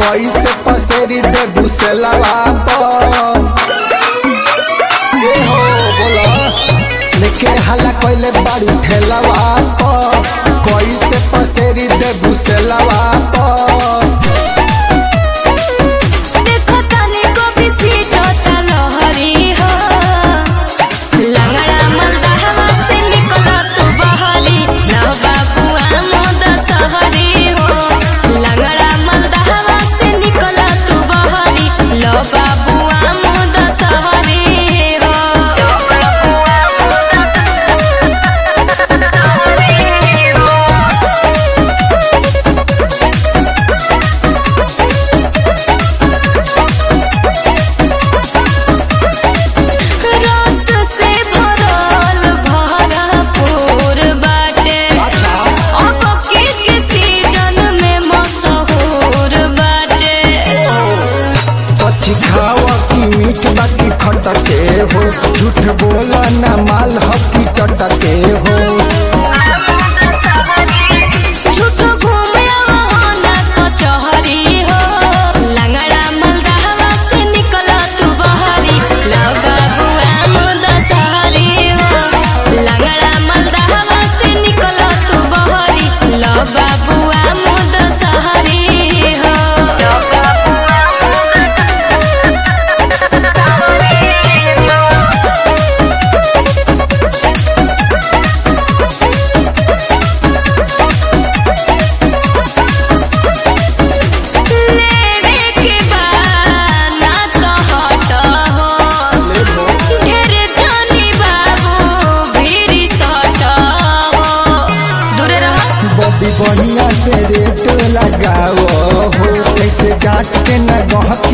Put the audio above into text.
कैसे पसेरी दे बुसलवा पर ए हो बोला लेके हला कोइले बारू ठेलवा पर कैसे पसेरी दे बुसलवा पर देखो तनी को बिसीटो तलहरी हो लंगड़ा मलदहवा से निकला तू बहरी ना बाबुआ मोद सहरी हो लंगड़ा मलदहवा से निकला तू बहरी लो बाबुआ मोद सहरी हो रस से भरल भरपूर बाटे अच्छा अब के के सीजन में मशहूर बाटे कच्ची खावा की मीठ बाकी खटके हो झूठ बोला ना माल हकी चटके हो झूठ घूमे ना कचहरी हो लंगड़ा मलदहवा से निकला तू बहरी लो बाबुआ मुद सहरी हो लंगड़ा मलदहवा से निकला तू बहरी लो बाबुआ मुद सहरी हो लो लेवे के बाना तो हट हो ढेर जानी बाबू भीरी सट हो दूरे रहो बॉबी बढ़िया से रेट लगाओ हो ऐसे डांट के न गहक